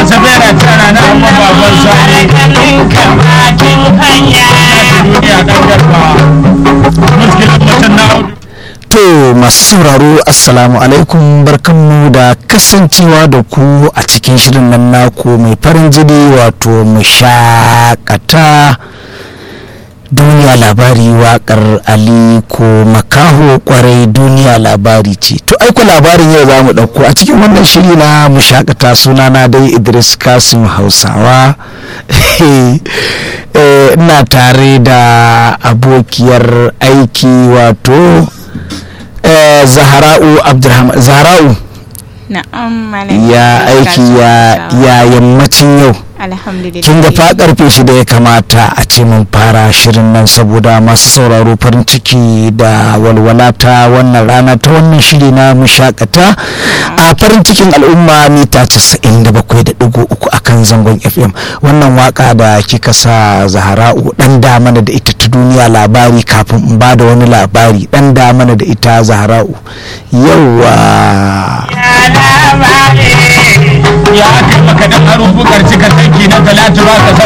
sabera tana na amma baban sani duniya dan garba muskilin mutum na audu To masu sauraro assalamu alaikum barkanmu da kasancewa da ku a cikin shirin nan naku mai farin jini wato mu shakata duniya labari wakar aliko makaho kwarai duniya labari ce to aiko labarin yau za mu ɗauko a cikin wannan shiri na mu shakata sunana dai idris kasim hausawa ina tare da abokiyar aiki wato zahara'u abdulrahman zahara'u Na'am ya aiki ya ya yammacin yau Alhamdulillah. kin ga fa karfe shi da ya kamata a ce mun fara shirin nan saboda masu sauraro farin ciki da walwala ta wannan rana ta wannan shiri na mushakata a farin cikin al'umma mita 97.3 akan zangon fm wannan waka da kika sa zahara'u dan da mana da ita ta duniya labari kafin in ba da wani labari dan da mana da ita zahara'u yauwa ya aka maka dan aro bukar cika tanki na talatu ba ka